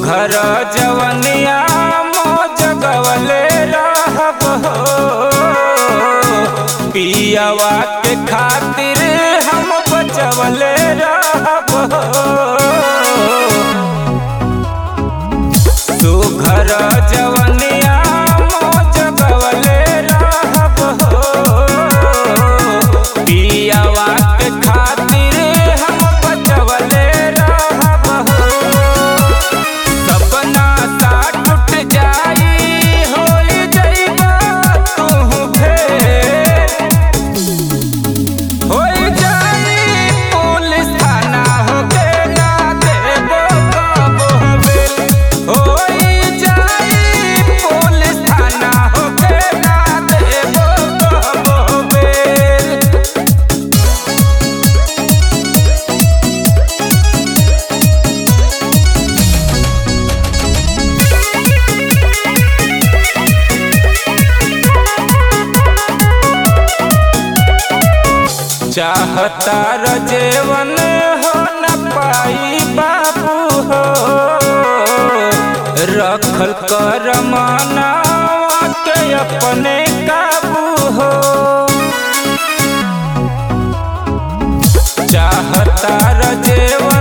सुघर जवनिया मौज गवले रहब हो पियावा के खातिर हम बचवले रहब हो सुघर जवनिया मौज गवले रहब हो पियावा के खातिर हम बचवले रहब हो सपना सा टूट जाई होई जइबा तू फेर होई जाई पुलिस थाना होके ना देबो कबो बेल होई जाई पुलिस थाना होके ना देबो कबो बेल चाहता रजेवन हो न पाई बाबू हो रखल कर मनावा के अपने काबू हो चाहता रजेवन